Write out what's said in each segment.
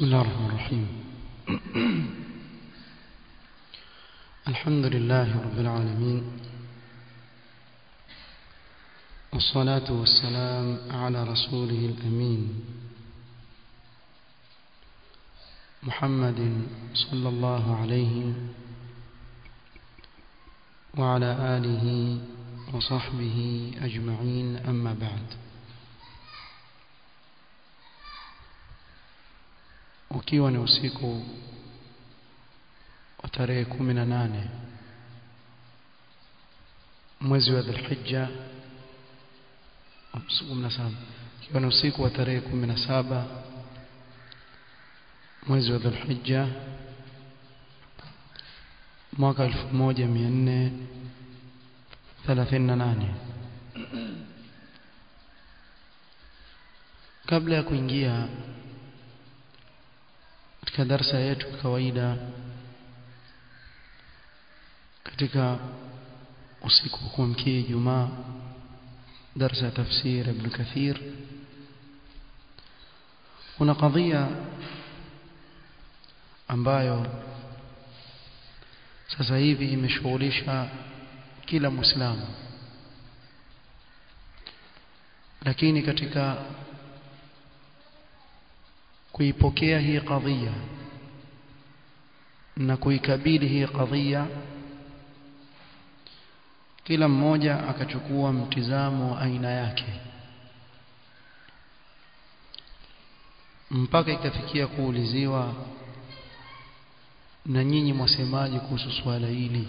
بسم الله الرحمن الرحيم الحمد لله رب العالمين والصلاة والسلام على رسوله الأمين محمد صلى الله عليه وعلى آله وصحبه أجمعين أما بعد ukiwa ni usiku wa tarehe kumi na nane mwezi wa Dhulhijja kumi na saba ikiwa ni usiku wa tarehe kumi na saba mwezi wa Dhulhijja mwaka elfu moja mia nne thelathini na nane kabla ya kuingia katika darsa yetu kawaida katika usiku wa kuamkia Ijumaa darsa ya tafsir Ibn Kathir kuna kadhia ambayo sasa hivi imeshughulisha kila Muislamu lakini katika kuipokea hii kadhia na kuikabili hii kadhia kila mmoja akachukua mtizamo wa aina yake mpaka ikafikia kuuliziwa na nyinyi mwasemaji kuhusu swala hili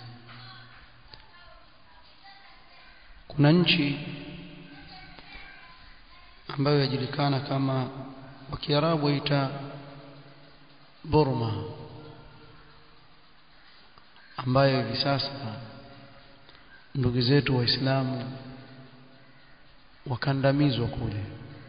kuna nchi ambayo yajulikana kama wa Kiarabu waita Burma ambayo hivi sasa ndugu zetu waislamu wakandamizwa kule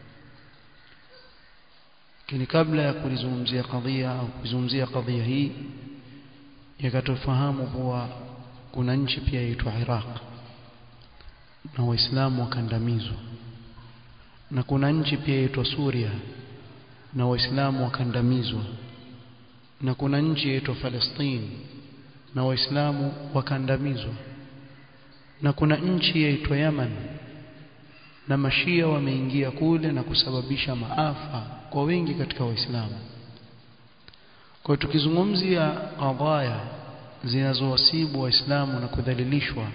lakini kabla ya kulizungumzia kadhia au kuzungumzia kadhia hii yakatofahamu kuwa kuna nchi pia yaitwa Iraq na waislamu wakandamizwa na kuna nchi pia yaitwa Suria na waislamu wakandamizwa na kuna nchi yaitwa Palestine na waislamu wakandamizwa na kuna nchi yaitwa Yemen na mashia wameingia kule na kusababisha maafa kwa wengi katika waislamu kwa hiyo tukizungumzia qadaya zinazowasibu waislamu na kudhalilishwa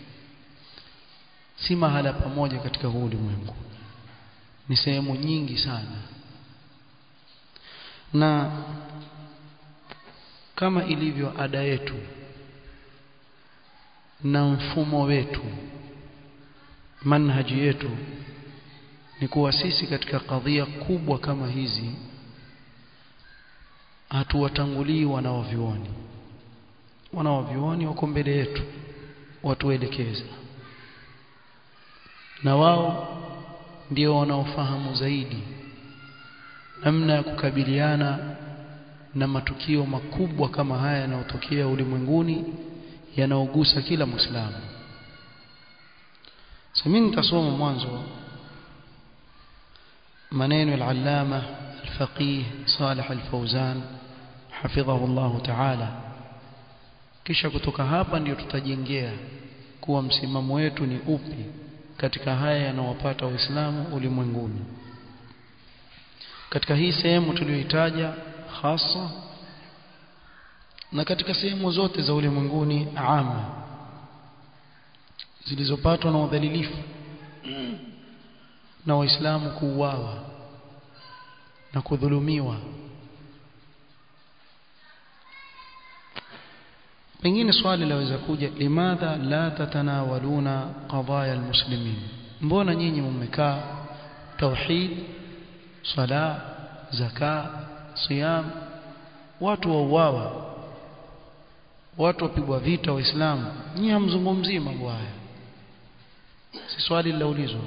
si mahala pamoja katika huu ulimwengu ni sehemu nyingi sana na kama ilivyo ada yetu na mfumo wetu manhaji yetu ni kuwa sisi katika kadhia kubwa kama hizi hatuwatangulii wanawavyuoni wanawavyuoni wako mbele yetu watuelekeza na wao ndio wanaofahamu zaidi namna ya kukabiliana na matukio makubwa kama haya yanayotokea ulimwenguni yanaogusa kila Muislamu. Sasa mimi nitasoma mwanzo maneno al-Allama al-Faqih Salih al-Fawzan hafidhahu Allah Ta'ala kisha kutoka hapa ndiyo tutajengea kuwa msimamo wetu ni upi katika haya yanayowapata Waislamu ulimwenguni katika hii sehemu tuliyoitaja hasa na katika sehemu zote za ulimwenguni ama zilizopatwa na udhalilifu na waislamu kuuawa na kudhulumiwa pengine swali laweza kuja limadha la tatanawaluna qadaya almuslimin mbona nyinyi mmekaa tauhid sala zaka siyam watu wauawa watu wapigwa vita waislamu nyinyi hamzungumzii mambo haya si swali lilaulizwa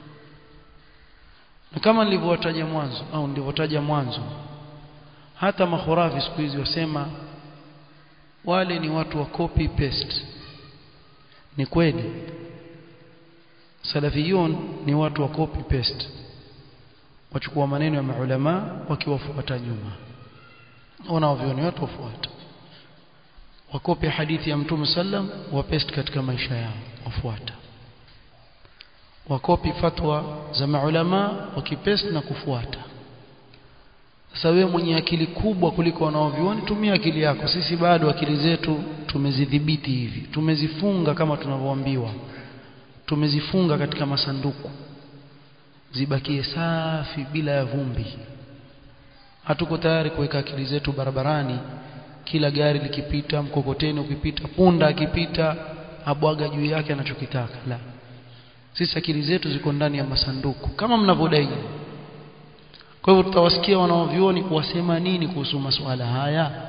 na kama nilivyotaja mwanzo au nilivyotaja mwanzo hata makhurafi siku hizi wasema wale ni watu wa copy paste ni kweli salafiyun ni watu wa copy paste wachukua maneno ya maulama wakiwafuata nyuma wanaovioni watu wafuata wakope hadithi ya mtume sallam wapest katika maisha yao wafuata wakopi fatwa za maulama wakipest na kufuata sasa wewe mwenye akili kubwa kuliko wanaovioni tumia akili yako sisi bado akili zetu tumezidhibiti hivi tumezifunga kama tunavyoambiwa tumezifunga katika masanduku zibakie safi bila ya vumbi hatuko tayari kuweka akili zetu barabarani kila gari likipita mkokoteni ukipita punda akipita abwaga juu yake anachokitaka la sisi akili zetu ziko ndani ya masanduku kama mnavyodai kwa hivyo tutawasikia wanaovioni kuwasema nini kuhusu masuala haya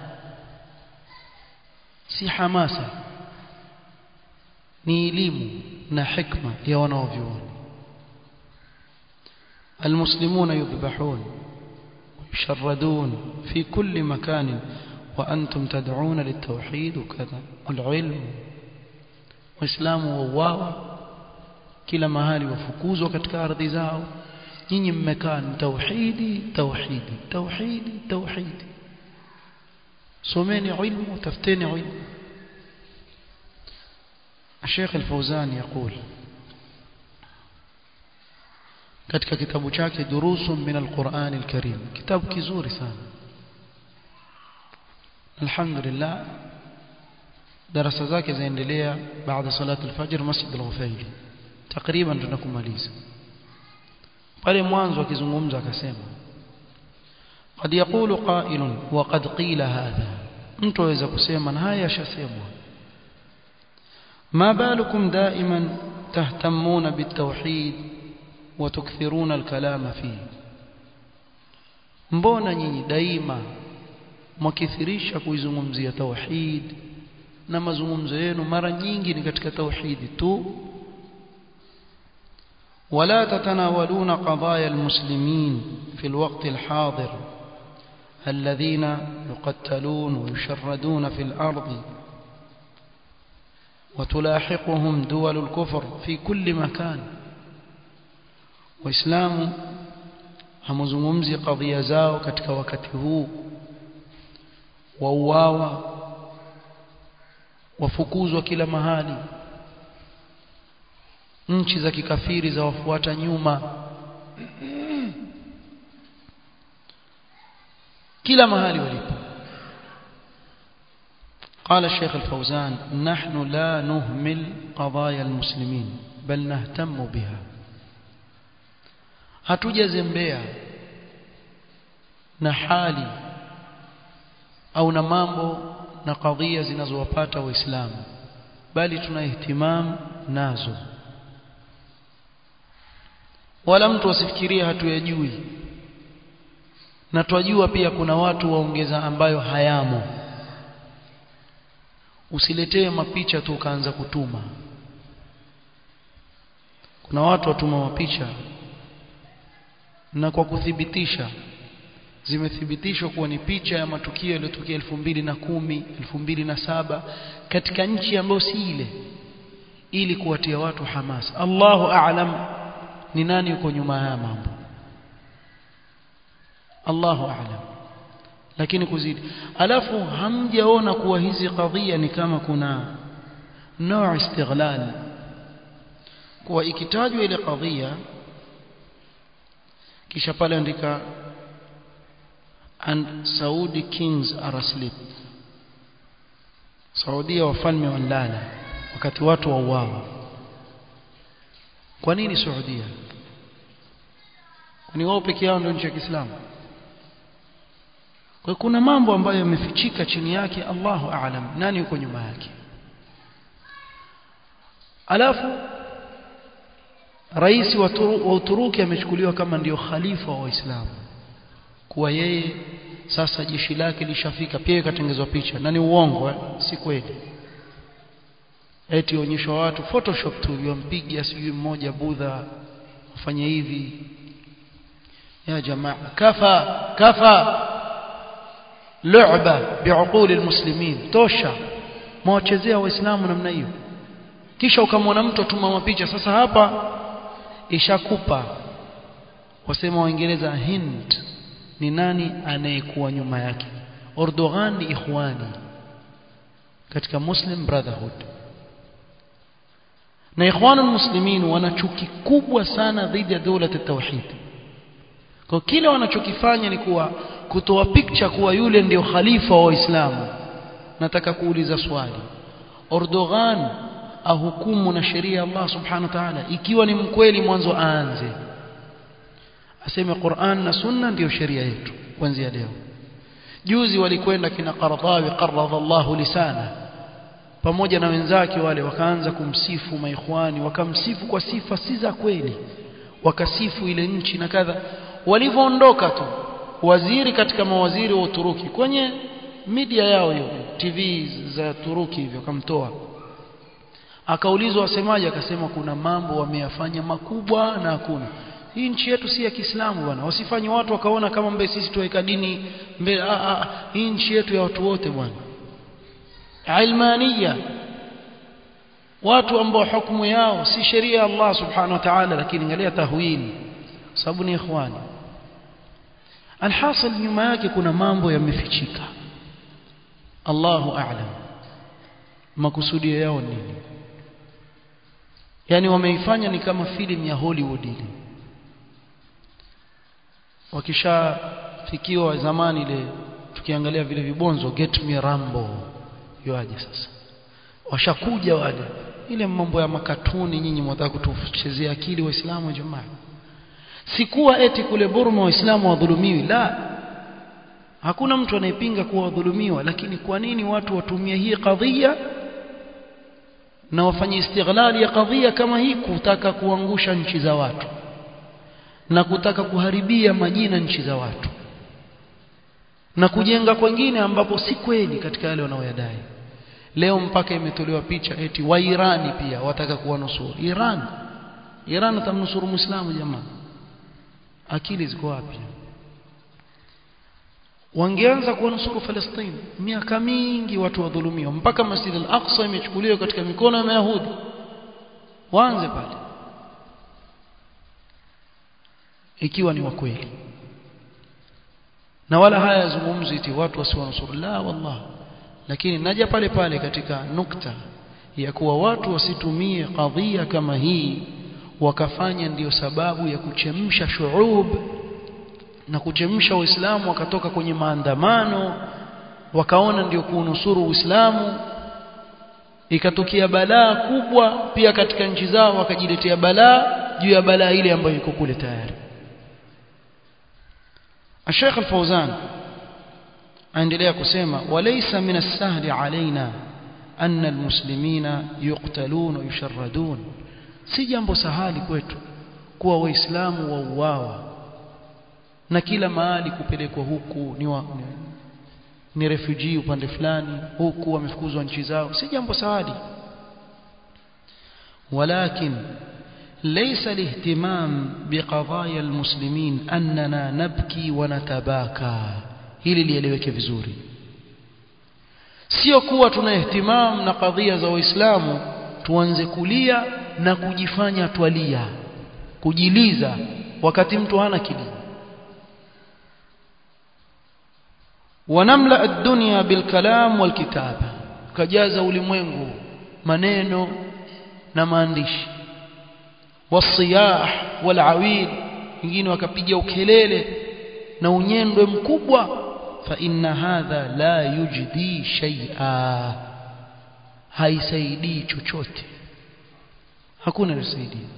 si hamasa ni elimu na hikma ya wanaovioni المسلمون يذبحون ويشردون في كل مكان وأنتم تدعون للتوحيد وكذا والعلم وإسلام وواوا kila mahali wafukuzwa katika ardhi zao nyinyi mmekaa ni tauhidi tauhidi tauhidi tauhidi someni ilmu tafuteni ilmu الشيخ الفوزان يقول katika kitabu chake durusun min alquran alkarim kitabu kizuri sana alhamdulillah darasa zake zaendelea baada salat alfajr masjid al-ghufaili takriban tunakumaliza pale mwanzo akizungumza akasema قد يقول قائل وقد قيل هذا mtu aweza kusema na haya yashasemwa ما بالكم دائما تهتمون بالتوحيد وتكثرون الكلام فيه mbona nyinyi daima mwakithirisha kuizungumzia tauhid na mazungumzo yenu mara nyingi ni katika tauhidi tu ولا تتناولون قضايا المسلمين في الوقت الحاضر الذين يقتلون ويشردون في الأرض وتلاحقهم دول الكفر في كل مكان waislamu hamuzungumzi kadhia zao katika wakati huu wauawa wafukuzwa kila mahali nchi za kikafiri za wafuata nyuma kila mahali walipo قال الشيخ الفوزان نحن لا نهمل قضايا المسلمين بل نهتم بها hatujazembea na hali au na mambo na kadhia zinazowapata waislamu bali tuna ihtimam nazo wala mtu asifikirie hatuyajui na twajua pia kuna watu waongeza ambayo hayamo usiletee mapicha tu ukaanza kutuma kuna watu watuma mapicha na kwa kuthibitisha zimethibitishwa kuwa ni picha ya matukio yaliyotokea elfu mbili na kumi elfu mbili na saba katika nchi ambayo si ile ili kuwatia watu hamasa Allahu a'lam ni nani yuko nyuma ya mambo Allahu a'lam lakini kuzidi alafu hamjaona kuwa hizi kadhia ni kama kuna nao istighlal kuwa ikitajwa ile kadhia kisha pale andika and Saudi kings are asleep Saudia wafalme walala wakati watu wauawa kwa nini Saudia kwani wao peke yao ndio nchi ya Kiislamu kwa kuna mambo ambayo yamefichika chini yake Allahu aalam nani yuko nyuma yake alafu rais wa Uturuki amechukuliwa kama ndiyo khalifa wa Waislamu kuwa yeye sasa jeshi lake lishafika pia ikatengezwa picha na ni uongo eh? si kweli eti onyeshwa watu photoshop tu yompiga sijui mmoja budha ufanye hivi ya jamaa kafa kafa lu'ba biuquli almuslimin tosha mwachezea waislamu namna hiyo kisha ukamwona mtu atuma mapicha sasa hapa ishakupa wasema waingereza Hind ni nani anayekuwa nyuma yake Erdogan ni ikhwani katika Muslim Brotherhood na ikhwanul muslimin wana chuki kubwa sana dhidi ya dola ya tauhid kwa kile wanachokifanya ni kuwa kutoa picture kuwa yule ndio khalifa wa Waislamu nataka kuuliza swali Erdogan ahukumu na sheria ya Allah subhanahu wa ta'ala ikiwa ni mkweli mwanzo aanze aseme Qur'an na Sunna ndiyo sheria yetu kuanzia leo juzi walikwenda kina Qardawi qarradha Allahu lisana pamoja na wenzake wale wakaanza kumsifu maikhwani wakamsifu kwa sifa si za kweli wakasifu ile nchi na kadha walivyoondoka tu waziri katika mawaziri wa Uturuki kwenye media yao hiyo TV za Turuki hivyo kamtoa akaulizwa wasemaje akasema kuna mambo wameyafanya makubwa na hakuna hii nchi yetu si ya Kiislamu bwana wasifanye watu wakaona kama mbe sisi tuweka dini mbele ah, ah, hii nchi yetu ya watu wote bwana ilmania watu ambao hukumu yao si sheria ya Allah subhanahu wa ta'ala lakini angalia tahwili sababu ni ikhwani alhasil nyuma yake kuna mambo yamefichika Allahu a'lam makusudio yao nini yani wameifanya ni kama filamu ya Hollywood ile wakishafikiwa zamani ile tukiangalia vile vibonzo get me rambo yoaje sasa washakuja wale ile mambo ya makatuni nyinyi mwataka kutuchezea akili waislamu jamaa sikuwa eti kule Burma waislamu wadhulumiwi la hakuna mtu anayepinga kuwa wadhulumiwa lakini kwa nini watu watumie hii kadhia na wafanye istighlali ya kadhia kama hii kutaka kuangusha nchi za watu na kutaka kuharibia majina nchi za watu na kujenga kwengine ambapo si kweli katika yale wanaoyadai leo mpaka imetolewa picha eti wa Irani pia wataka kuwanusuru Iran Iran atamnusuru Muislamu jamaa akili ziko wapi wangeanza kuwanusuru Palestina miaka mingi watu wadhulumiwa mpaka Masjid al-Aqsa imechukuliwa katika mikono ya Mayahudi waanze pale ikiwa ni wa kweli na wala haya yazungumzi eti watu wasiwanusuru la wallah lakini naja pale pale katika nukta ya kuwa watu wasitumie kadhia kama hii wakafanya ndiyo sababu ya kuchemsha shuub na kuchemsha Uislamu wakatoka kwenye maandamano wakaona ndio kuunusuru Uislamu ikatokea balaa kubwa pia katika nchi zao wakajiletea balaa juu ya balaa ile ambayo iko kule tayari الشيخ الفوزان aendelea kusema walaysa min as-sahli alaina anna al-muslimina yuqtalun wa yusharradun si jambo sahali kwetu kuwa waislamu wauawa na kila mahali kupelekwa huku ni, wa, ni, ni refugee upande fulani huku wamefukuzwa nchi zao si jambo sahali ولكن ليس الاهتمام بقضايا المسلمين أننا نبكي ونتباكى hili lieleweke vizuri sio kuwa tuna ihtimam na kadhia za waislamu tuanze kulia na kujifanya twalia kujiliza wakati mtu hana kilio wanamla ad-dunya bilkalam walkitaba kajaza ulimwengu maneno na maandishi wasiyah walawil wengine wakapiga ukelele na unyendwe mkubwa fa inna hadha la yujdi shay'a haisaidii chochote hakuna lisaidia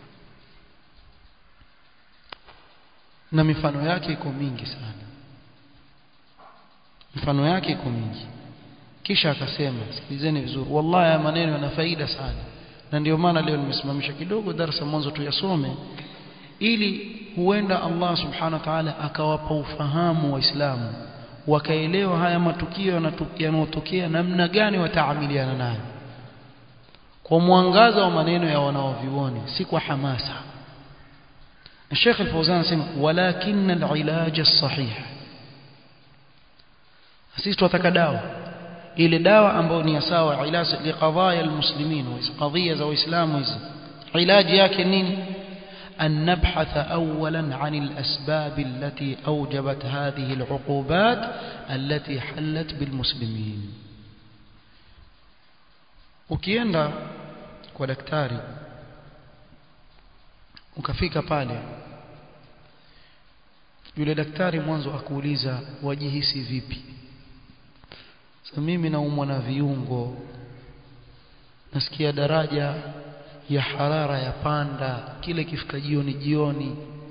na mifano yake iko mingi sana mifano yake iko mingi kisha akasema sikilizeni vizuri wallahi haya maneno yana faida sana na ndio maana leo nimesimamisha kidogo darasa mwanzo tuyasome ili huenda Allah subhanahu wa ta'ala akawapa ufahamu waislamu wakaelewa haya matukio yanayotokea namna gani wataamiliana nayo kwa mwangaza wa maneno ya wanaovioni si kwa hamasa الشيخ الفوزان anasema walakin al-ilaj as-sahih sisi tunataka dawa ile dawa ambayo ni sawa ilaj liqadaya almuslimin wa qadhiya za waislamu hizi ilaji yake nini أن نبحث أولا عن الأسباب التي أوجبت هذه العقوبات التي حلت بالمسلمين ukienda kwa daktari ukafika pale yule daktari mwanzo akuuliza wajihisi vipi sasa mimi naumwa na viungo nasikia daraja ya harara ya panda kile kifika jioni jioni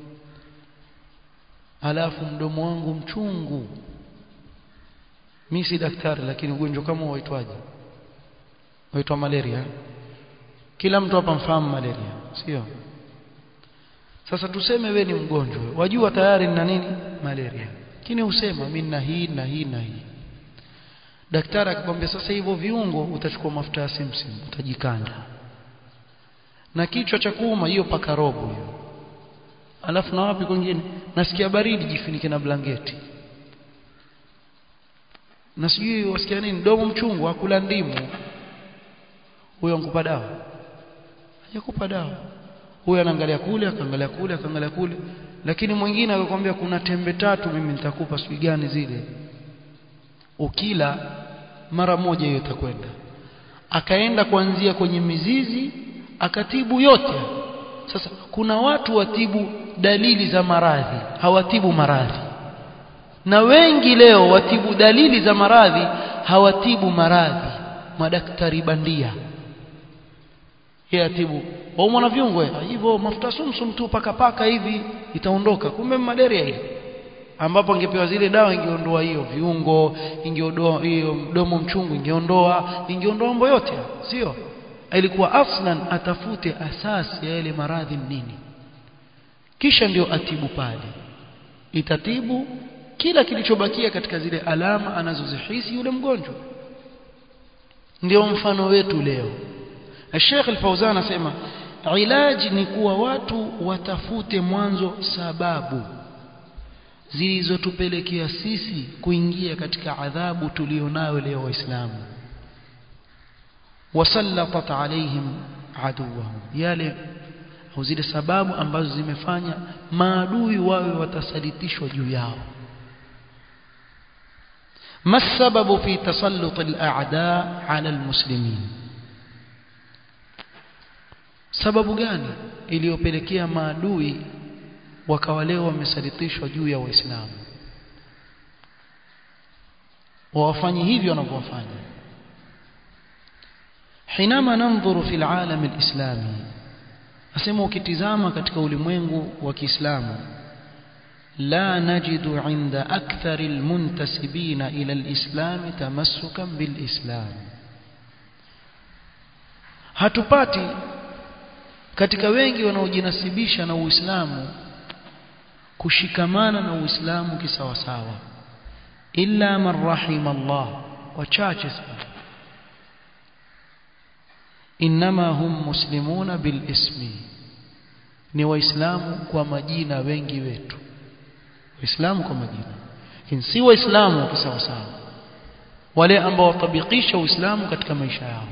alafu mdomo wangu mchungu mimi si daktari lakini ugonjwa kama waitwaje waitwa malaria kila mtu hapa mfahamu malaria sio sasa tuseme we ni mgonjwa wajua tayari nina nini malaria lakini usema mimi nina hii na hii na hii daktari akikwambia sasa hivyo viungo utachukua mafuta ya simsim utajikanda na kichwa cha kuuma hiyo paka robo hiyo alafu na wapi kwingine nasikia baridi jifunike na blanketi na sijui wasikia nini domo mchungu akula ndimu huyo ankupa dawa hajakupa dawa huyo anaangalia kule akaangalia kule akaangalia kule lakini mwingine akakwambia kuna tembe tatu mimi nitakupa sijui gani zile ukila mara moja hiyo itakwenda akaenda kuanzia kwenye mizizi akatibu yote sasa kuna watu watibu dalili za maradhi hawatibu maradhi na wengi leo watibu dalili za maradhi hawatibu maradhi madaktari bandia yeye atibu waumwa na viungo hivyo mafuta sumsum tu paka paka hivi itaondoka kumbe malaria ile ambapo angepewa zile dawa ingeondoa hiyo viungo ingeondoa hiyo mdomo mchungu ingeondoa ingeondoa mambo yote sio ilikuwa aslan atafute asasi ya yale maradhi nini kisha ndio atibu pale itatibu kila kilichobakia katika zile alama anazozihisi yule mgonjwa ndio mfano wetu leo Sheikh Al-Fauzan anasema ilaji ni kuwa watu watafute mwanzo sababu zilizotupelekea sisi kuingia katika adhabu tulionayo leo waislamu wasallatat alaihim aduwahum yale au zile sababu ambazo zimefanya maadui wawe watasalitishwa juu yao ما السبب في تسلط الأعداء على المسلمين sababu gani iliyopelekea maadui wakawa leo wamesalitishwa juu ya waislamu wawafanye hivyo wanavyofanya حينما ننظر في العالم الإسلامي asema ukitizama katika ulimwengu wa Kiislamu لا نجد عند أكثر المنتسبين إلى الإسلام تمسكا بالإسلام hatupati katika wengi wanaojinasibisha na Uislamu kushikamana na Uislamu kisawasawa illa man rahima Allah wachache sana inma hum muslimuna bil ismi ni waislamu kwa majina wengi wetu waislamu kwa majina lakini si waislamu kisawasawa wale ambao watabikisha uislamu katika maisha yao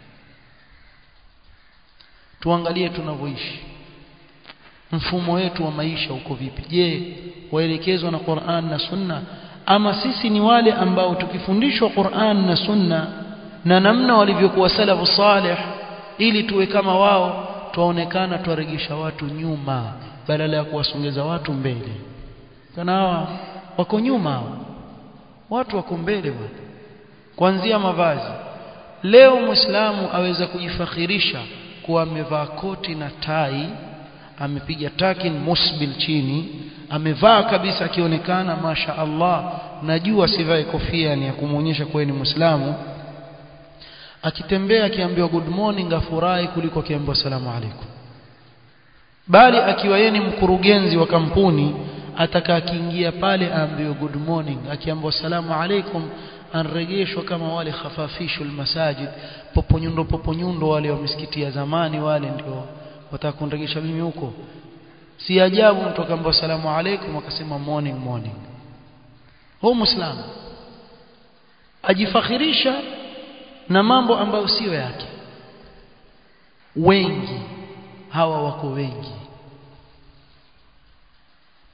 tuangalie tunavyoishi mfumo wetu wa maisha uko vipi je waelekezwa na Qur'an na Sunna ama sisi ni wale ambao tukifundishwa Qur'an na Sunna na namna walivyokuwa salafu salih ili tuwe kama wao tuonekana tuwaregesha watu nyuma badala ya kuwasongeza watu mbele kana hawa wako nyuma watu wako mbele bwana kuanzia mavazi leo muislamu aweza kujifakhirisha kuwa amevaa koti na tai amepiga takin musbil chini amevaa kabisa akionekana masha Allah najua sivae kofia ni ya kumuonyesha kuwa ni muislamu akitembea akiambiwa good morning afurahi kuliko akiambiwa salamu alaikum bali akiwa yeye ni mkurugenzi wa kampuni ataka akiingia pale aambiwe good morning akiambiwa salamu alaikum anregeshwa kama wale khafafishul masajid poponyundo poponyundo wale wa misikiti ya zamani wale ndio watakunregesha mimi huko si ajabu mtu akaambiwa salamu alaikum akasema morning morning huyo muislamu ajifakhirisha na mambo ambayo siyo yake wengi hawa wako wengi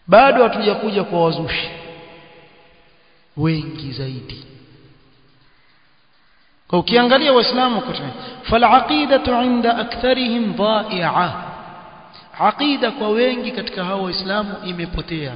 bado hatujakuja kwa wazushi wengi zaidi kwa ukiangalia waislamu falaqidatu inda aktharihim dha'i'a aqida kwa wengi katika hao waislamu imepotea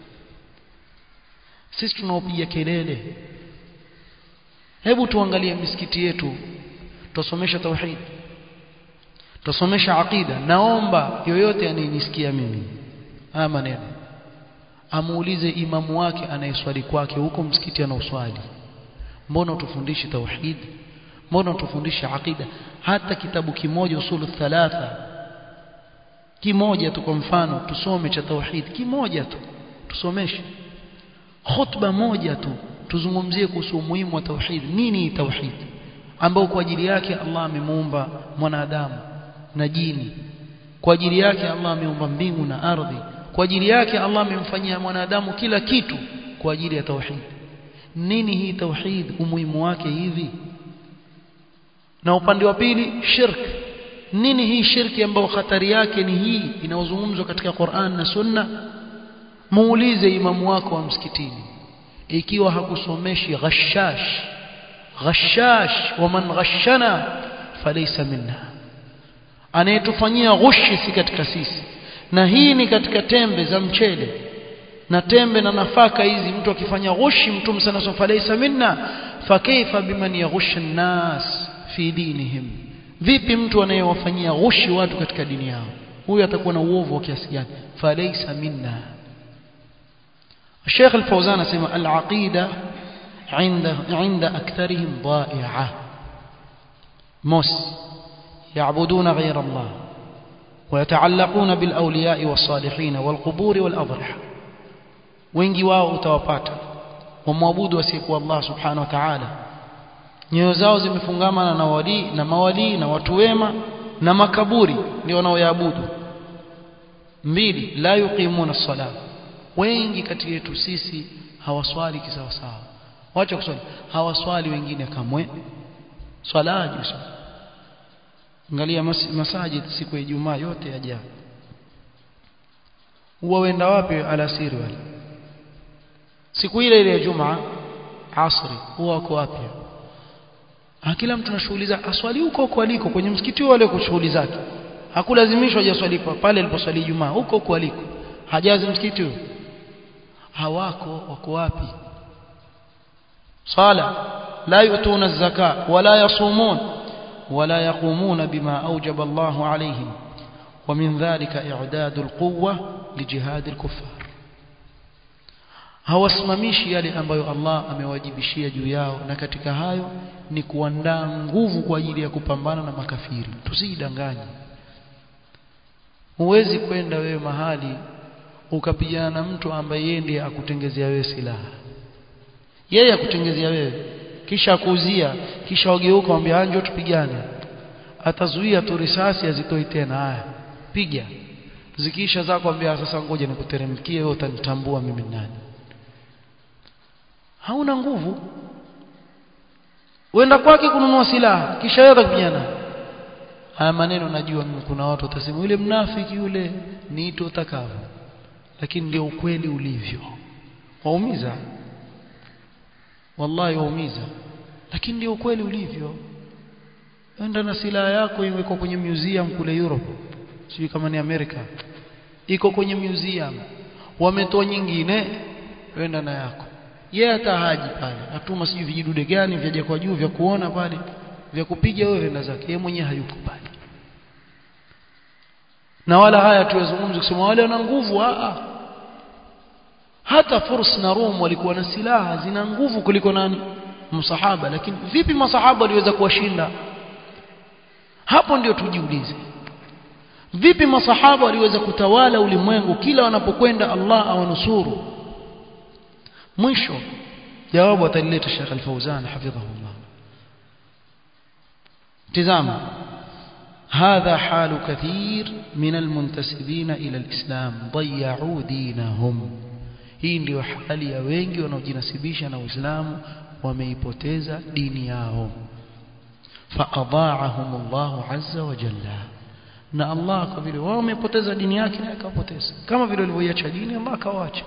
sisi tunaopiga kelele hebu tuangalie misikiti yetu tusomesha tauhid tusomesha aqida naomba yoyote anayenisikia mimi haya maneno amuulize imamu wake anayeswali kwake huko msikiti anaoswali mbona utufundishi tauhid mbona utufundishi aqida hata kitabu kimoja usulu thalatha kimoja tu kwa mfano tusome cha tauhid kimoja tu tusomeshe khutba moja tu tuzungumzie kuhusu umuhimu wa tauhid nini tauhid ambao kwa ajili yake Allah amemuumba mwanadamu na jini kwa ajili yake Allah ameumba mbingu na ardhi kwa ajili yake Allah amemfanyia mwanadamu kila kitu kwa ajili ya tauhid nini hii tauhid umuhimu wake hivi na upande wa pili shirk nini hii shirki ambayo hatari yake ni hii inayozungumzwa katika Qur'an na Sunna muulize imamu wako wa msikitini ikiwa hakusomeshi ghashash ghashash wa man ghashana falaysa minna anayetufanyia ghushi si katika sisi na hii ni katika tembe za mchele na tembe na nafaka hizi mtu akifanya ghushi mtume sana sema falaysa minna fakaifa biman yaghusha an-nas fi dinihim vipi mtu anayewafanyia ghushi watu katika dini yao huyu atakuwa na uovu wa kiasi gani falaysa minna الشيخ الفوزان سمع العقيدة عند عند أكثرهم ضائعة مس يعبدون غير الله ويتعلقون بالأولياء والصالحين والقبور والأضرحة wengi wao utawapata wamwabudu wasiyekuwa Allah subhanahu wa ta'ala nyoyo zao zimefungamana na wali na mawali na watu wema na makaburi ndio wanaoyaabudu mbili la yuqimuna as-salah wengi kati yetu sisi hawaswali kisawasawa wacha kuswali hawaswali wengine kamwe swalaji angalia mas masajid siku ya Ijumaa yote yaja huwa wenda wapi alasiri wale siku ile ile ya Jumaa asri huwa wako wapi kila mtu anashughuliza aswali huko huko aliko kwenye msikiti wale kwa shughuli zake hakulazimishwa hajaswali pale aliposwali Ijumaa huko huko aliko hajazi msikiti huo hawako wako wapi sala la yutuna zaka wala yasumun wala yaqumuna bima awjaba Allah alayhim ومن ذلك إعداد القوة لجهاد الكفار hawasimamishi yale ambayo Allah amewajibishia juu yao na katika hayo ni kuandaa nguvu kwa ajili ya kupambana na makafiri tusidanganye huwezi kwenda wewe mahali ukapigana na mtu ambaye yeye ndiye akutengezea wewe silaha yeye akutengezea wewe kisha akuuzia kisha wageuka mwambie anjo tupigane atazuia tu risasi azitoi tena haya piga zikiisha zako ambia sasa ngoja nikuteremkie wewe utanitambua mimi nani hauna nguvu uenda kwake kununua silaha kisha yeye atakupigana haya maneno najua mimi kuna watu watasema yule mnafiki yule niito utakavyo lakini ndio ukweli ulivyo waumiza wallahi waumiza lakini ndio ukweli ulivyo enda na silaha yako iwekwa kwenye museum kule Europe sijui kama ni Amerika iko kwenye museum wametoa nyingine wenda na yako yeye hata haji pale atuma sijui vijidude gani vyaje kwa juu vya kuona pale vya kupiga wewe na zake yeye mwenyewe hayupo pale na wala haya tuwazungumze kusema wale wana nguvu a hata Furs na Rum walikuwa na silaha zina nguvu kuliko nani msahaba lakini vipi masahaba waliweza kuwashinda hapo ndio tujiulize vipi masahaba waliweza kutawala ulimwengu kila wanapokwenda Allah awanusuru mwisho jawabu atalileta Sheikh Al-Fauzan hafidhahullah tazama هذا حال كثير من المنتسبين إلى الإسلام ضيعوا دينهم hii ndio hali ya wengi wanaojinasibisha na Uislamu wameipoteza dini yao faadhaahum Allah azza wa jalla na Allah kwa vile wao wamepoteza dini yake na akapoteza kama vile walivyoiacha dini Allah akawacha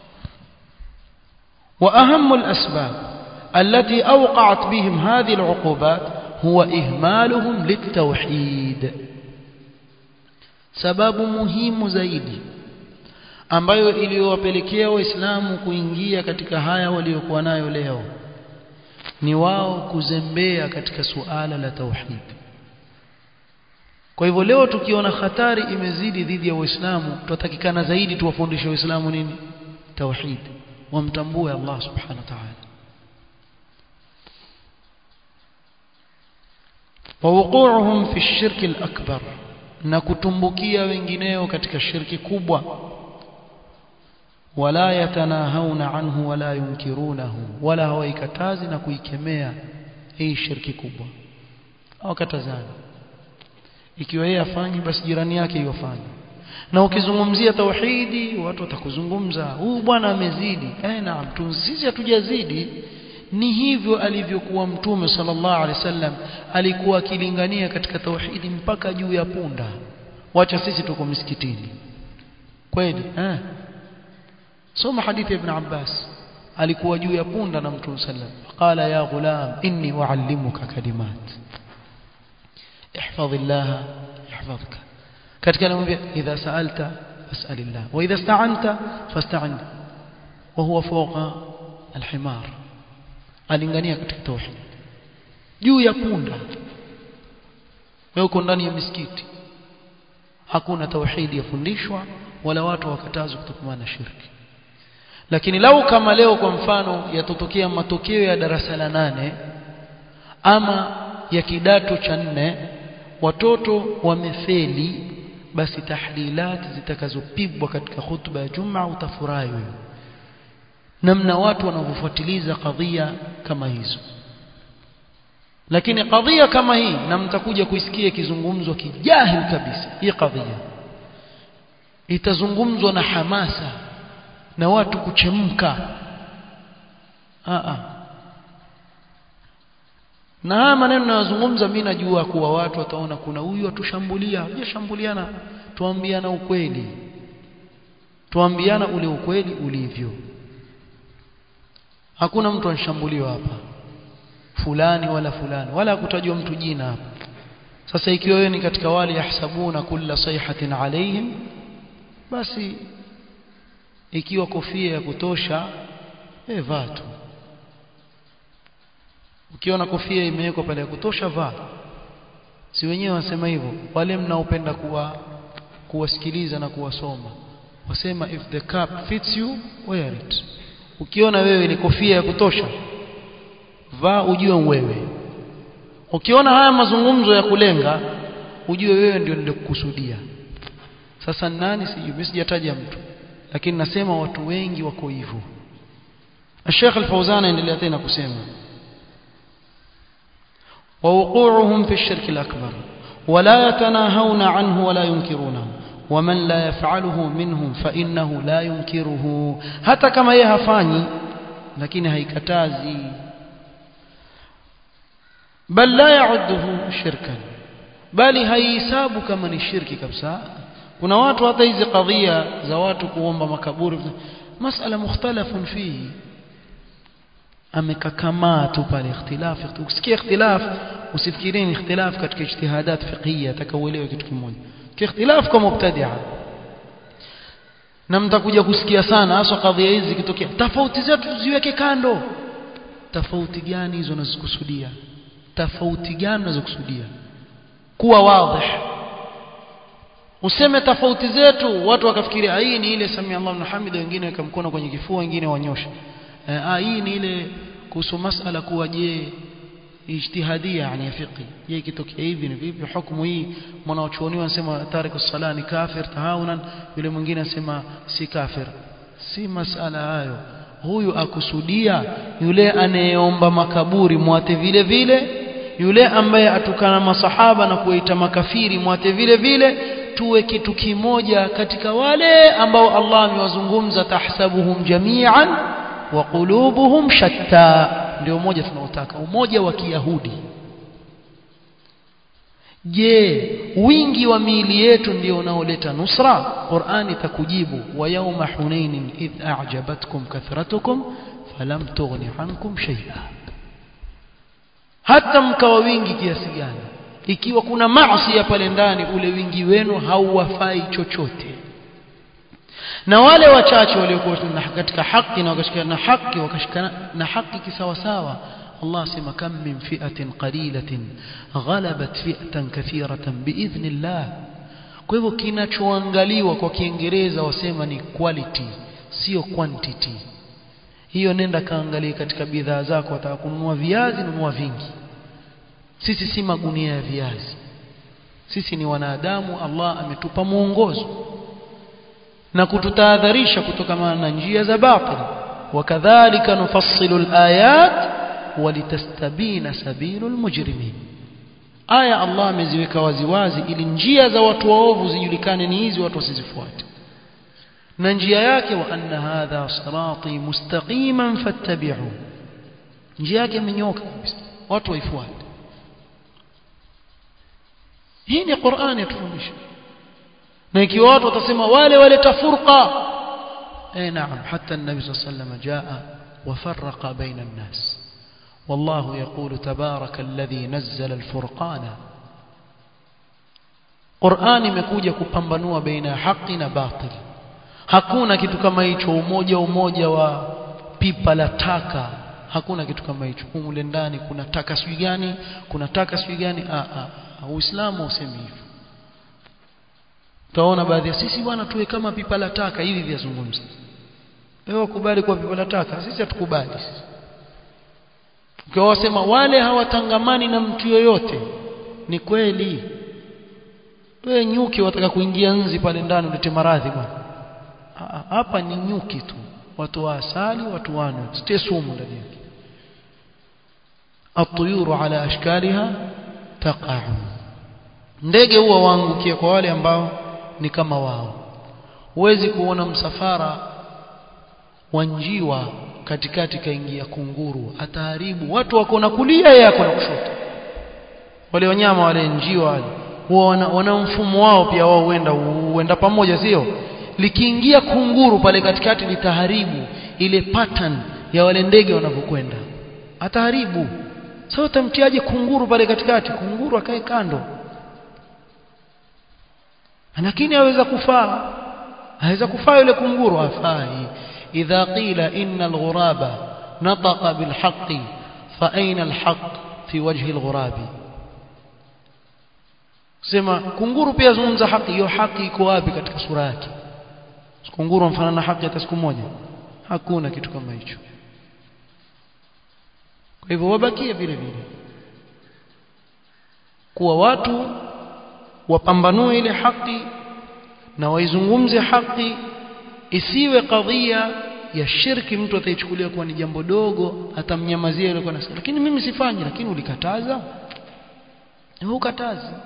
وأهم الأسباب التي أوقعت بهم هذه العقوبات هو إهمالهم للتوحيد sababu muhimu zaidi ambayo iliyowapelekea waislamu kuingia katika haya waliokuwa nayo leo ni wao kuzembea katika suala la tauhid kwa hivyo leo tukiona hatari imezidi dhidi ya waislamu tutatakikana zaidi tuwafundishe waislamu nini tauhid wamtambue Allah subhanahu wa ta'ala ووقوعهم في الشرك الأكبر na kutumbukia wengineo katika shirki kubwa wala yatanahawna anhu wala yunkirunahu wala hawaikatazi na kuikemea hii shirki kubwa hawakatazani ikiwa yeye afanye basi jirani yake yofanye na ukizungumzia tauhidi watu watakuzungumza huyu bwana amezidi eh naam sisi hatujazidi ni hivyo alivyokuwa mtume sallallahu alaihi wasallam alikuwa akilingania katika tauhidi mpaka juu ya punda wacha sisi tuko msikitini kweli eh soma hadithi ya ibn Abbas alikuwa juu ya punda na mtume sallam qala ya ghulam inni uallimuka kalimat ihfazillah yahfazka katika anamwambia idha sa'alta fas'alillah wa idha ista'anta fasta'in wa huwa fawqa alhimar alingania katika tauhid juu ya punda wewe uko ndani ya misikiti hakuna tauhidi yafundishwa wala watu wakatazwa kutokana na shirki lakini lau kama leo kwa mfano yatotokea matokeo ya darasa la nane ama ya kidato cha nne watoto wamefeli basi tahlilati zitakazopigwa katika khutba ya Jumaa utafurahi wewe namna watu wanavyofuatiliza kadhia kama hizo lakini kadhia kama hii na mtakuja kuisikia ikizungumzwa kijahil kabisa hii kadhia itazungumzwa na hamasa na watu kuchemka a na haya maneno nayozungumza mimi najua kuwa watu wataona kuna huyu atushambulia hujashambuliana tuambiana ukweli tuambiana ule ukweli ulivyo hakuna mtu anshambuliwa hapa fulani wala fulani wala hakutajwa mtu jina hapa sasa ikiwa wewe ni katika wale yahsabuna kulla sayhatin alaihim basi ikiwa kofia ya kutosha eh vaa tu ukiona kofia imewekwa pale ya kutosha vaa si wenyewe wasema hivyo wale mnaopenda kuwa kuwasikiliza na kuwasoma wasema if the cap fits you wear it ukiona wewe ni kofia ya kutosha vaa ujue wewe ukiona haya mazungumzo ya kulenga ujue wewe ndio nilikukusudia sasa nani sijui mimi sijataja mtu lakini nasema watu wengi wako hivyo Sheikh Al-Fauzan endelea tena kusema ووقوعهم في الشرك الأكبر ولا يتناهون عنه ولا ينكرونه ومن لا يفعله منهم فإنه لا ينكره حتى كما يهفاني لكن هيكتازي بل لا يعده شركا بل هيساب كما الشرك كبسا kuna watu hata hizi kadhia za watu kuomba makaburi masala mukhtalafun fihi amekakamaa tu pale ikhtilaf ukisikia ikhtilaf usifikirini ikhtilaf katika ijtihadat fiqhiyya takauelewe kitu kimoja kiikhtilaf kwa mubtadi'a na mtakuja kusikia sana hasa kadhia hizi zikitokea tofauti zetu tuziweke kando tofauti gani hizo unazokusudia tofauti gani unazokusudia kuwa wazi useme tofauti zetu watu wakafikiria hii ni ile samia Allahu liman hamida wengine weka mkono kwenye kifua wengine wanyosha ah hii ni ile kuhusu masala kuwa je ijtihadia yani fiqh je kitokea hivi ni vipi hukumu hii mwanachuoni anasema tariku sala ni kafir tahawunan yule mwingine anasema si kafir si masala hayo huyu akusudia yule anayeomba makaburi mwate vile vile yule ambaye atukana masahaba na kuwaita makafiri mwate vile vile tuwe kitu kimoja katika wale ambao Allah amewazungumza tahsabuhum jami'an wa qulubuhum shatta ndio umoja tunaotaka umoja wa kiyahudi je wingi wa miili yetu ndio unaoleta nusra Qur'an itakujibu wa yawma hunain idh a'jabatkum kathratukum falam tughni ankum shay'a hata mkawa wingi kiasi gani ikiwa kuna maasi ya pale ndani ule wingi wenu hauwafai chochote na wale wachache waliokuwa katika haki na wakashikana na haki wakashikana na haki kisawasawa Allah asema kam min fi'atin qalilatin ghalabat fi'atan kathiratan biidhnillah kwa hivyo kinachoangaliwa kwa kiingereza wasema ni quality sio quantity hiyo nenda kaangalie katika bidhaa zako wataka kununua viazi nunua vingi sisi si magunia ya viazi sisi ni wanadamu Allah ametupa mwongozo na kututahadharisha kutokana na njia za batil wakadhalika nufassilu alayat walitastabina sabilul mujrimin aya Allah ameziweka waziwazi ili njia za watu waovu zijulikane ni hizi watu wasizifuate na njia yake wa anna hadha sirati mustaqiman fattabi'u njia yake imenyoka kabisa watu waifuate hii ni Qur'ani yatufundisha na ikiwa watu watasema wale waleta furqa eh naam hata النبي صلى الله عليه وسلم جاء وفرق بين الناس والله يقول تبارك الذي نزل الفرقان Qur'ani imekuja kupambanua baina ya haki na batil hakuna kitu kama hicho umoja umoja wa pipa la taka hakuna kitu kama hicho mule ndani kuna taka sijui gani kuna taka sijui gani a a uislamu usemi hivyo utaona baadhi ya sisi bwana tuwe kama pipa la taka hivi vyazungumza wewe ukubali kwa pipa la taka sisi hatukubali ukiwa wasema wale hawatangamani na mtu yoyote ni kweli wewe nyuki wataka kuingia nzi pale ndani ulete maradhi bwana hapa ni nyuki tu watu wa asali watu wanywe sitie sumu ndani yake atuyuru ala ashkaliha taqa'u ndege huwa waangukia kwa wale ambao ni kama wao huwezi kuona msafara wa njiwa katikati kaingia kunguru ataharibu watu wako na kulia yako na kushoto wale wanyama wale njiwa wale huwa wana, wana mfumo wao pia wao huenda huenda pamoja sio likiingia kunguru pale katikati litaharibu ile pattern ya wale ndege wanavyokwenda ataharibu sasa utamtiaje kunguru pale katikati kunguru akae kando lakini aweza kufaa aweza kufaa yule kunguru afai idha qila inna alghuraba nataqa bilhaqqi fa aina alhaq fi wajhi alghurabi sema kunguru pia zungumza haki hiyo haki iko wapi katika sura yake kunguru mfano na haki hata siku moja hakuna kitu kama hicho kwa hivyo wabakie vile vile kuwa watu wapambanue ile haki na waizungumze haki isiwe kadhia ya shirki mtu ataichukulia kuwa ni jambo dogo atamnyamazia yule kwa lakini mimi sifanyi lakini ulikataza hukatazi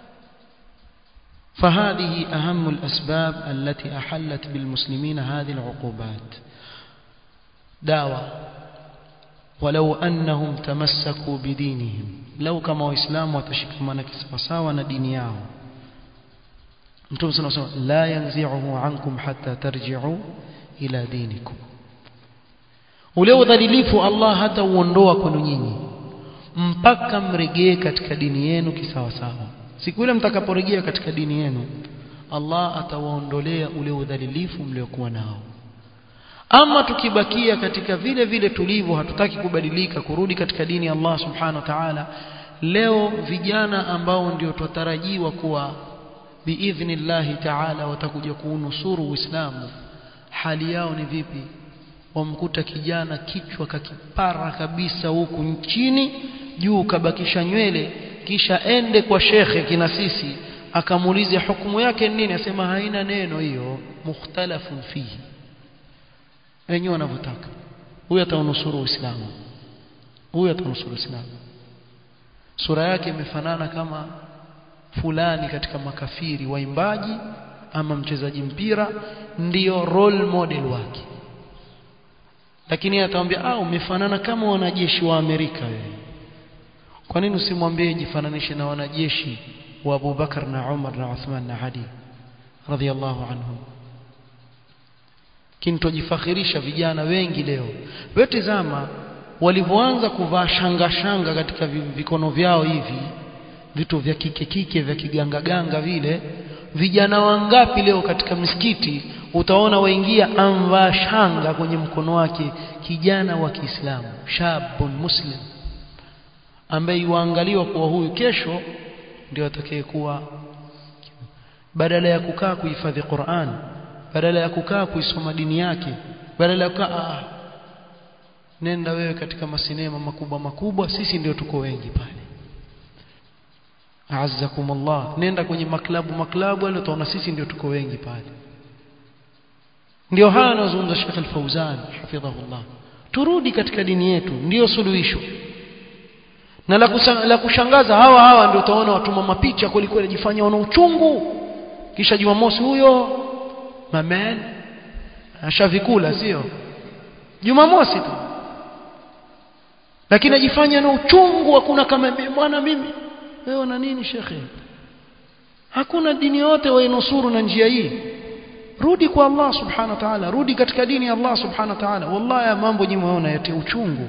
فهذه أهم الأسباب التي أحلت بالمسلمين هذه العقوبات دعوة ولو أنهم تمسكوا بدينهم لو كما إسلام وتشكمنا كسوساونا دينياه Mtume صلى الله عليه وسلم لا ينزعه عنكم حتى ترجعوا إلى دينكم ule udhalilifu Allah hata uondoa kwenu nyinyi mpaka mregee katika dini yenu kisawasawa siku ile mtakaporejea katika dini yenu Allah atawaondolea ule udhalilifu mliokuwa nao ama tukibakia katika vile vile tulivyo hatutaki kubadilika kurudi katika dini ya Allah subhanahu wa ta'ala leo vijana ambao ndio tutarajiwa kuwa biidhnillahi ta'ala watakuja kuunusuru Uislamu hali yao ni vipi wamkuta kijana kichwa kakipara kabisa huku chini juu kabakisha nywele kisha ende kwa shekhe kina sisi akamuulize hukumu yake nini asema haina neno hiyo mukhtalafun fihi wenyewe wanavyotaka huyu ataunusuru Uislamu huyu ataunusuru Uislamu sura yake imefanana kama fulani katika makafiri waimbaji ama mchezaji mpira ndiyo role model wake lakini atamwambia ah umefanana kama wanajeshi wa Amerika wewe kwa nini usimwambie jifananishe na wanajeshi wa Abu Bakar na Umar na Uthman na Ali radhiallahu anhum kintojifakhirisha vijana wengi leo wewe tazama walivyoanza kuvaa shanga shanga katika vikono vyao hivi vitu vya kike kike vya kiganga ganga vile vijana wangapi leo katika misikiti utaona waingia amvaa shanga kwenye mkono wake kijana wa Kiislamu shabun muslim ambaye yuangaliwa kuwa huyu kesho ndio atakayekuwa badala ya kukaa kuhifadhi Qur'an badala ya kukaa kuisoma dini yake badala ya kukaa nenda wewe katika masinema makubwa makubwa sisi ndio tuko wengi pale azzakumullah nenda kwenye maklabu maklabu wale utaona sisi ndio tuko wengi pale ndio haya anazungumza Sheikh Al-Fauzan hafidhahullah turudi katika dini yetu ndio suluhisho na la, kusa, la kushangaza hawa hawa ndio utaona watuma mapicha kulikuwa inajifanya wana uchungu kisha Jumamosi huyo mamen ashavikula sio Jumamosi tu lakini ajifanya na uchungu hakuna kama bwana mimi wewe na nini shekhe hakuna dini yote wainusuru na njia hii rudi kwa Allah subhanahu wa ta'ala rudi katika dini ya Allah subhanahu wa ta'ala wallahi mambo nyinyi mwaona yatia uchungu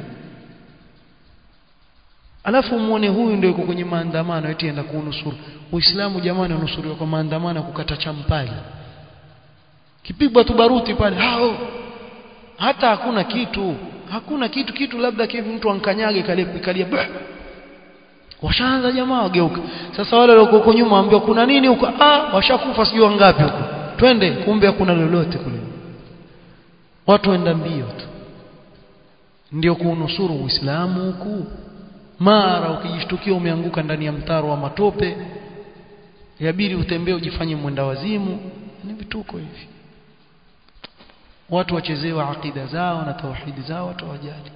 alafu muone huyu ndio yuko kwenye maandamano eti enda kunusuru uislamu jamani unusuriwa kwa maandamano kukata champali kipigwa tu baruti pale hao hata hakuna kitu hakuna kitu kitu labda kivi mtu ankanyage kale kalia washaanza jamaa wageuka sasa wale walio huko nyuma waambiwa kuna nini huko ah washakufa sijui wangapi huko twende kumbe hakuna lolote kule watu waenda mbio tu ndio kuunusuru uislamu huku mara ukijishtukia umeanguka ndani ya mtaro wa matope yabidi utembee ujifanye mwenda wazimu ni vituko hivi watu wachezewa akida zao na tauhidi zao watu wajali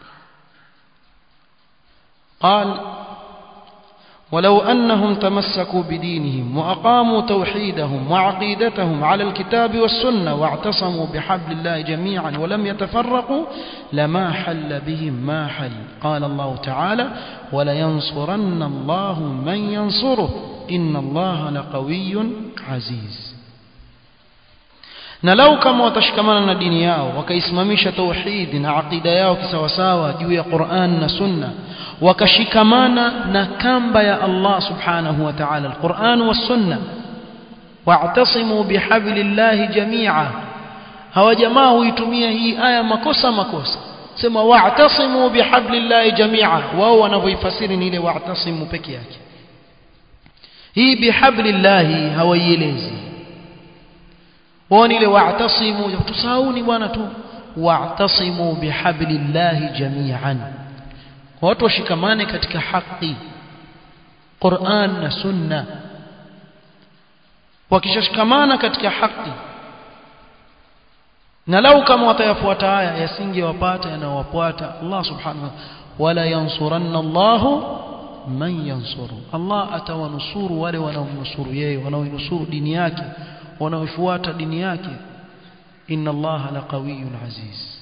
قال ولو أنهم تمسكوا بدينهم وأقاموا توحيدهم وعقيدتهم على الكتاب والسنة واعتصموا بحبل الله جميعا ولم يتفرقوا لما حل بهم ما حل قال الله تعالى ولينصرن الله من ينصره إن الله لقوي عزيز na lau kama watashikamana na dini yao wakaisimamisha tauhidi na aqida yao kisawasawa juu ya Qur'an na Sunna wakashikamana na kamba ya Allah subhanahu wa ta'ala al-Qur'an was Sunna wa'tasimu bihablillahi jami'a hawa jamaa huitumia hii aya makosa makosa sema wa'tasimu bihablillahi jami'a wao wanavyoifasiri ni ile wa'tasimu peke yake hii bihablillahi hawaielezi wao ile wa'tasimu tusauni bwana tu wa'tasimu bihablillahi jami'an watu washikamane katika haki Qur'an na Sunna wakishashikamana katika haki na lau kama watayafuata haya yasingewapata yanayowafuata Allah subhanahu wa wala yansuranna Allah man yansuru Allah atawanusuru wale wanaomnusuru yeye wanaoinusuru dini yake wanaofuata dini yake inna Allah laqawiyyun aziz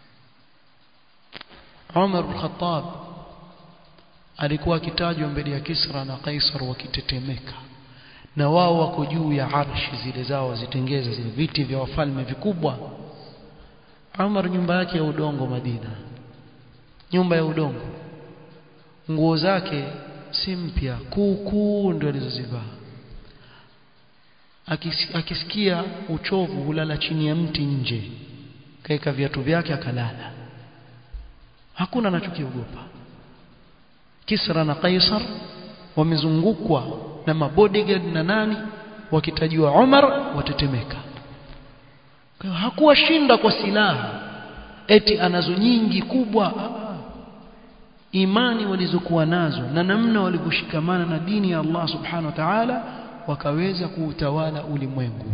Umar bin Khattab alikuwa akitajwa mbele ya Kisra na Kaisar wakitetemeka na wao wako juu ya arshi zile zao zitengeza zile viti vya wafalme vikubwa Umar nyumba yake ya udongo Madina nyumba ya udongo nguo zake si mpya kuukuu ndio alizozivaa akisikia uchovu hulala chini ya mti nje kaeka viatu vyake akalala hakuna anachokiogopa Kisra na Kaisar wamezungukwa na mabodyguard na nani wakitajua Umar watetemeka kwa hakuwa shinda kwa silaha eti anazo nyingi kubwa imani walizokuwa nazo na namna walivyoshikamana na dini ya Allah subhanahu wa ta'ala wakaweza kuutawala ulimwengu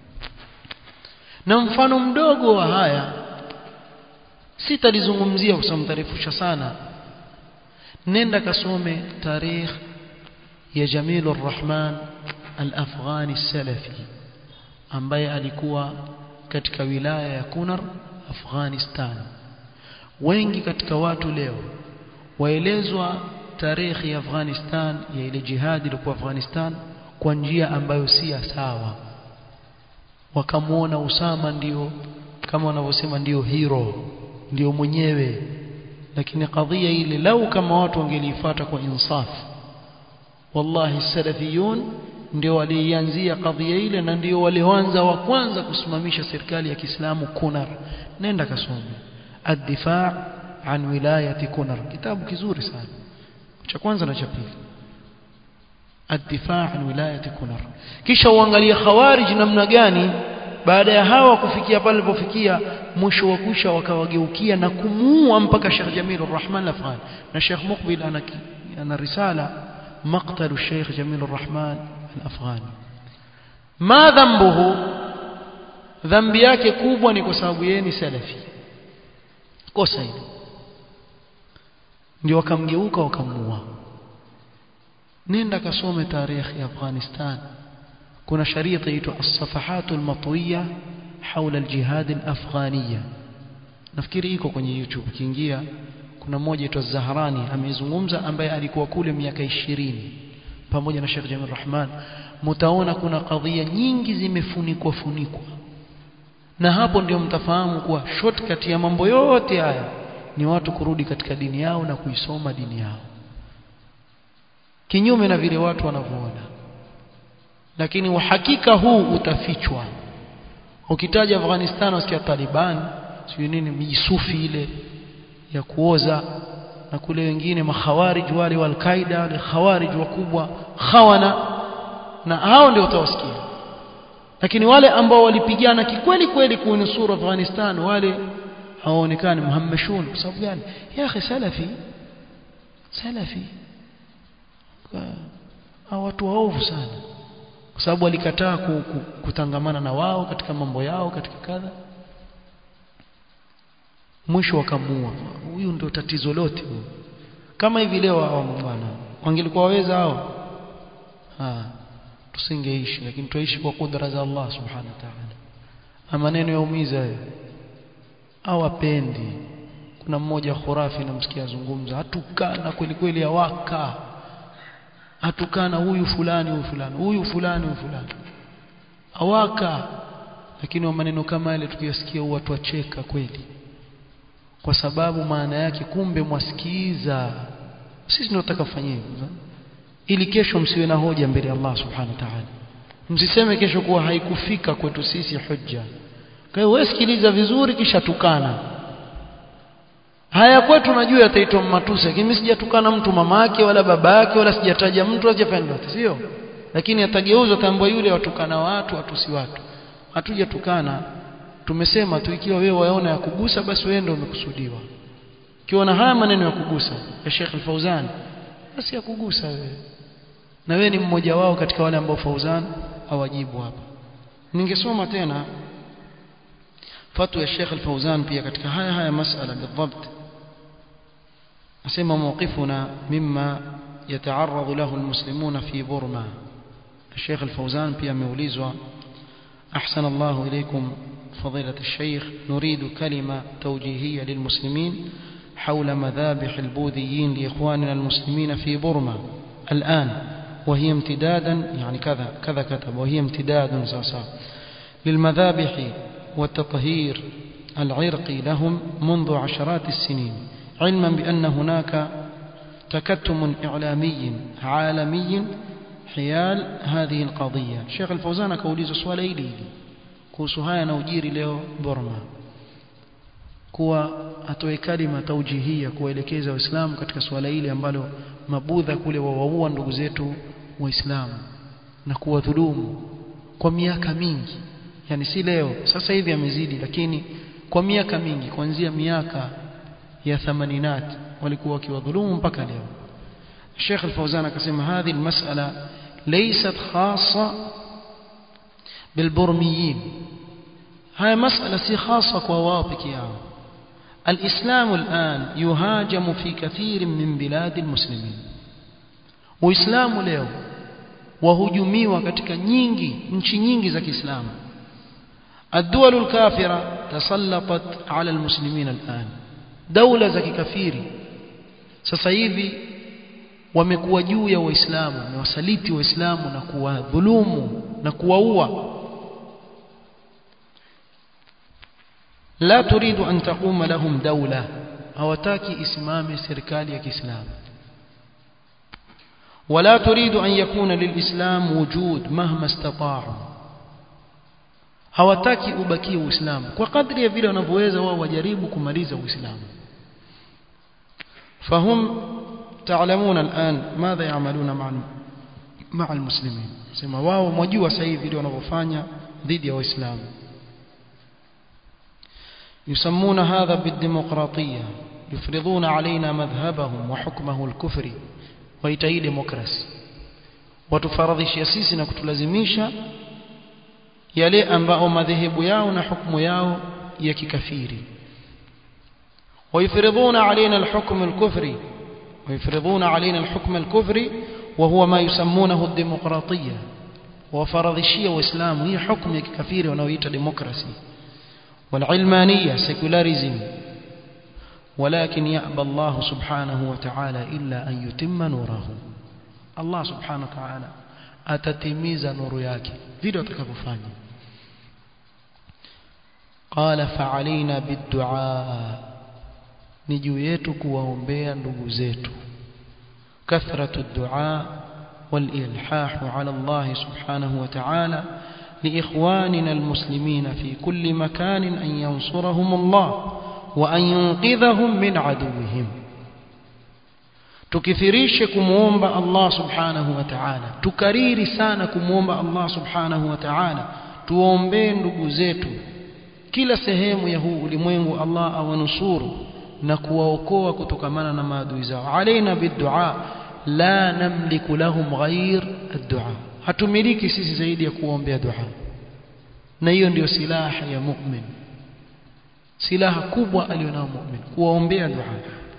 na mfano mdogo wa haya sitalizungumzia kwa sababu mtarefusha sana nenda kasome tarikh ya Jamil Rahman al-Afghani salafi ambaye alikuwa katika wilaya ya Kunar Afghanistan wengi katika watu leo waelezwa tarehe ya Afghanistan ya ile jihadi ilikuwa Afghanistan kwa njia ambayo si sawa wakamwona Usama ndio kama wanavyosema ndio hero ndio mwenyewe lakini kadhia ile lau kama watu wangelifuata kwa insaf wallahi salafiyun ndio walianzia kadhia ile na ndio walioanza wa kwanza kusimamisha serikali ya Kiislamu Kunar nenda kasome ad-difaa an wilayati Kunar kitabu kizuri sana cha kwanza na cha pili ad-difaa an wilayati Kunar kisha uangalie khawarij namna gani baada ya hawa kufikia pale walipofikia mwisho wa kusha wakawageukia na kumuua mpaka Sheikh Jamil Rahman Al-Afghani na Sheikh Muqbil ana ana risala maqtalu Sheikh Jamil Rahman Al-Afghani ma dhambuhu dhambi yake kubwa ni kwa sababu yeye ni salafi kosa hilo ndio wakamgeuka wakamuua nenda kasome tarehe ya Afghanistan kuna sharia inaitwa as-safahat al-matwiya حول الجهاد الأفغانية nafikiri iko kwenye YouTube kiingia kuna mmoja aitwa Zahrani amezungumza ambaye alikuwa kule miaka 20 pamoja na Sheikh Jamil Rahman mtaona kuna kadhia nyingi zimefunikwa funikwa na hapo ndio mtafahamu kuwa shortcut ya mambo yote haya ni watu kurudi katika dini yao na kuisoma dini yao kinyume na vile watu wanavyoona lakini uhakika huu utafichwa ukitaja Afghanistan usikia Taliban sio nini mijisufi ile ya kuoza na kule wengine makhawarij wale wa al-Qaeda wale khawarij wakubwa khawana na hao ndio utawasikia lakini wale ambao walipigana kikweli kweli kuinusuru Afghanistan wale hawaonekani muhammashun kwa sababu gani ya akhi salafi salafi hao watu waovu sana kwa sababu walikataa kutangamana na wao katika mambo yao katika kadha mwisho wakamua huyu ndio tatizo lote kama hivi leo hao bwana wangelikuwa waweza hao ah tusingeishi lakini tuishi kwa kudra za Allah subhanahu wa ta'ala maneno yaumiza hayo hawapendi kuna mmoja khurafi namsikia azungumza hatukana kweli kweli awaka hatukana huyu fulani huyu fulani huyu fulani huyu fulani awaka lakini maneno kama yale tukiyasikia watu wacheka kweli kwa sababu maana yake kumbe mwasikiza sisi tunataka kufanya hivyo ili kesho msiwe na hoja mbele ya Allah subhanahu wa ta'ala msiseme kesho kuwa haikufika kwetu sisi hujja kwa hiyo wewe sikiliza vizuri kisha tukana haya kwetu najua yataitwa matusi lakini mimi sijatukana mtu mamake wala babake wala sijataja mtu hajafanya lolote sio lakini atageuzwa tambua yule watukana watu watusi watu hatujatukana tumesema tu ikiwa wewe waona ya kugusa basi wewe ndio umekusudiwa ukiona haya maneno ya kugusa ya Sheikh Al-Fauzan basi ya kugusa wewe na wewe ni mmoja wao katika wale ambao Fauzan hawajibu hapa ningesoma tena fatwa ya Sheikh Al-Fauzan pia katika haya haya masala بالضبط asema mawqifuna mimma yata'arradu lahu almuslimuna fi Burma Sheikh Al-Fauzan pia ameulizwa أحسن الله إليكم فضيلة الشيخ نريد كلمة توجيهية للمسلمين حول مذابح البوذيين لإخواننا المسلمين في برما الآن وهي امتدادا يعني كذا كذا كتب وهي امتداد ساسا للمذابح والتطهير العرقي لهم منذ عشرات السنين علما بأن هناك تكتم إعلامي عالمي حيال هذه القضية الشيخ الفوزان كوليز سؤال إلي kuhusu haya na ujiri leo Burma kuwa atoe kalima taujihia kuwaelekeza waislamu katika swala hili ambalo mabudha kule wawaua ndugu zetu waislamu na kuwadhulumu kwa miaka mingi yani si leo sasa hivi amezidi lakini kwa miaka mingi kuanzia miaka ya thamaninat walikuwa wakiwadhulumu mpaka leo Sheikh Al-Fawzan akasema hadhi almas'ala laysat khassa بالبرميين هاي مسألة سي خاصة كواوبك ياو الإسلام الآن يهاجم في كثير من بلاد المسلمين وإسلام leo wahujumiwa katika nyingi nchi nyingi za Kiislamu الدول الكافرة تسلطت على المسلمين الآن دولة za kikafiri sasa hivi wamekuwa juu ya waislamu wamewasaliti waislamu na kuwadhulumu na kuwaua la turidu an taquma lahum dawla hawataki isimame serikali ya Kiislamu ولا تريد أن يكون للإسلام وجود مهما استطاعوا hawataki ubakie uislamu kwa kadri ya vile wanavyoweza wao wajaribu kumaliza uislamu fahum تعلمون الآن ماذا يعملون مع مع المسلمين sema wao mwajua sasa hivi vile wanavyofanya dhidi ya waislamu يسمون هذا بالديمقراطية يفرضون علينا مذهبهم وحكمه الكفري ويتهي ديمقراسي watufaradhishia sisi na kutulazimisha yale ambao madhehebu yao na hukumu yao ya kikafiri ويفرضون علينا الحكم الكفري ويفرضون علينا الحكم الكفري وهو ما يسمونه الديمقراطية وفرضشية وإسلام هي حكم كفير ونويت ديمقراسي والعلمانية سيكولاريزم ولكن يأبى الله سبحانه وتعالى إلا أن يتم نوره الله سبحانه وتعالى atatimiza nuru yake vile watakavyofanya qala fa'alaina bid-du'a ni juu yetu kuwaombea ndugu zetu kathratu ad-du'a wal-ilhah 'ala Allah subhanahu wa ta'ala لإخواننا المسلمين في كل مكان أن ينصرهم الله وأن ينقذهم من عدوهم tukithirishe kumuomba Allah subhanahu wa ta'ala tukariri sana kumuomba Allah subhanahu wa ta'ala tuombee ndugu zetu kila sehemu ya huu ulimwengu Allah awanusuru na kuwaokoa kutokamana na maadui zao alaina bidua la namliku lahum ghair ad-du'a hatumiliki sisi zaidi ya kuombea dua na hiyo ndiyo silaha ya mu'min silaha kubwa alionao mu'min kuwaombea dua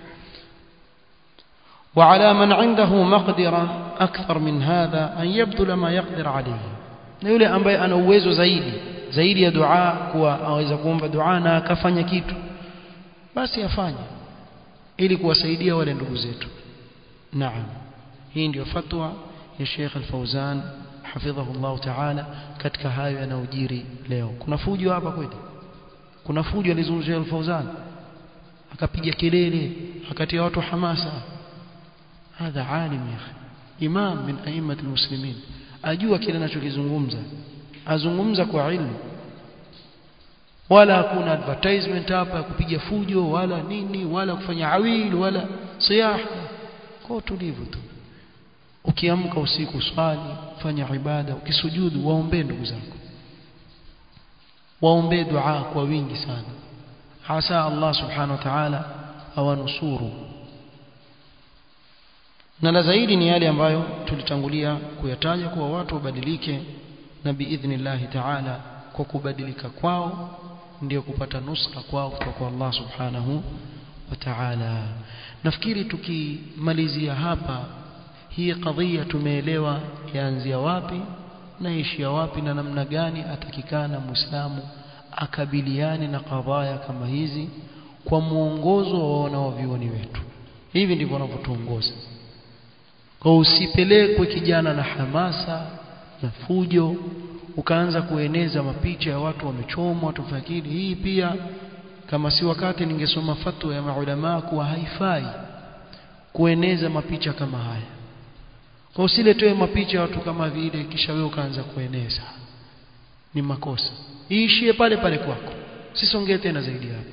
وعلى من عنده مقدرة أكثر من هذا أن يبذل ما يقدر عليه na yule ambaye ana uwezo zaidi zaidi ya dua kuwa aweza kuomba dua na akafanya kitu basi afanye ili kuwasaidia wale ndugu zetu naam hii ndio fatwa ya Sheikh Al-Fauzan hafidhahu Allah Ta'ala katika hayo yanayojiri leo kuna fujo hapa kweli kuna fujo alizungumzia Al-Fauzan akapiga kelele akatia watu hamasa هذا عالم يا اخي امام من ائمه المسلمين ajua kile anachokizungumza azungumza kwa ilmu wala hakuna advertisement hapa kupiga fujo wala nini wala kufanya awil wala siyaha kwa tulivu tu ukiamka usiku swali fanya ibada ukisujudu waombee ndugu zako waombee dua kwa wingi sana hasa Allah subhanahu wa ta'ala awanusuru na la zaidi ni yale ambayo tulitangulia kuyataja kuwa watu wabadilike na biidhnillahi ta'ala kwa kubadilika kwao ndio kupata nusra kwao kutoka kwa Allah subhanahu wa ta'ala nafikiri tukimalizia hapa hii kadhia tumeelewa yaanzia wapi na ishia wapi na namna gani atakikana muislamu akabiliane na kadhaya kama hizi kwa mwongozo wa wanaovioni wetu hivi ndivyo wanavyotuongoza kwa usipelekwe kijana na hamasa na fujo ukaanza kueneza mapicha ya watu wamechomwa tufakiri hii pia kama si wakati ningesoma fatwa ya maulama kuwa haifai kueneza mapicha kama haya kwa usiletee mapicha ya watu kama vile kisha wewe ukaanza kueneza ni makosa iishie pale pale kwako sisongee tena zaidi hapo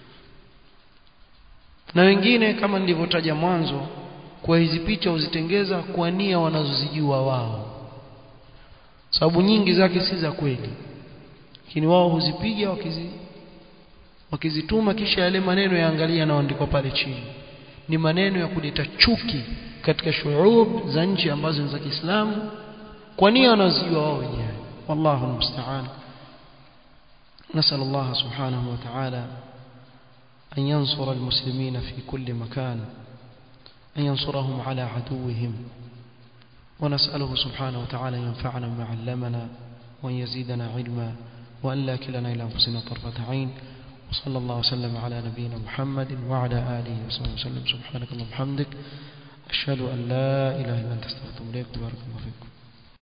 na wengine kama nilivyotaja mwanzo kwa hizi picha uzitengeza kwa nia wanazozijua wao sababu nyingi zake si za kweli lakini wao huzipiga wakizi wakizituma kisha yale maneno yaangalia yanayoandikwa pale chini ni maneno ya kuleta chuki katika shuub za nchi ambazo ni za Kiislamu kwa nia wanazijua wao wenyewe wallahu musta'an نسأل الله سبحانه وتعالى أن ينصر المسلمين في كل مكان أن ينصرهم على عدوهم ونسأله سبحانه وتعالى ينفعنا بما علمنا وأن يزيدنا علما وأن لا كلنا إلى أنفسنا طرفة عين وصلى الله وسلم على نبينا محمد وعلى آله وصحبه وسلم سبحانك اللهم وبحمدك ashhadu an la ilaha illa anta astaghfiruka wa atubu ilaik barakallahu fikum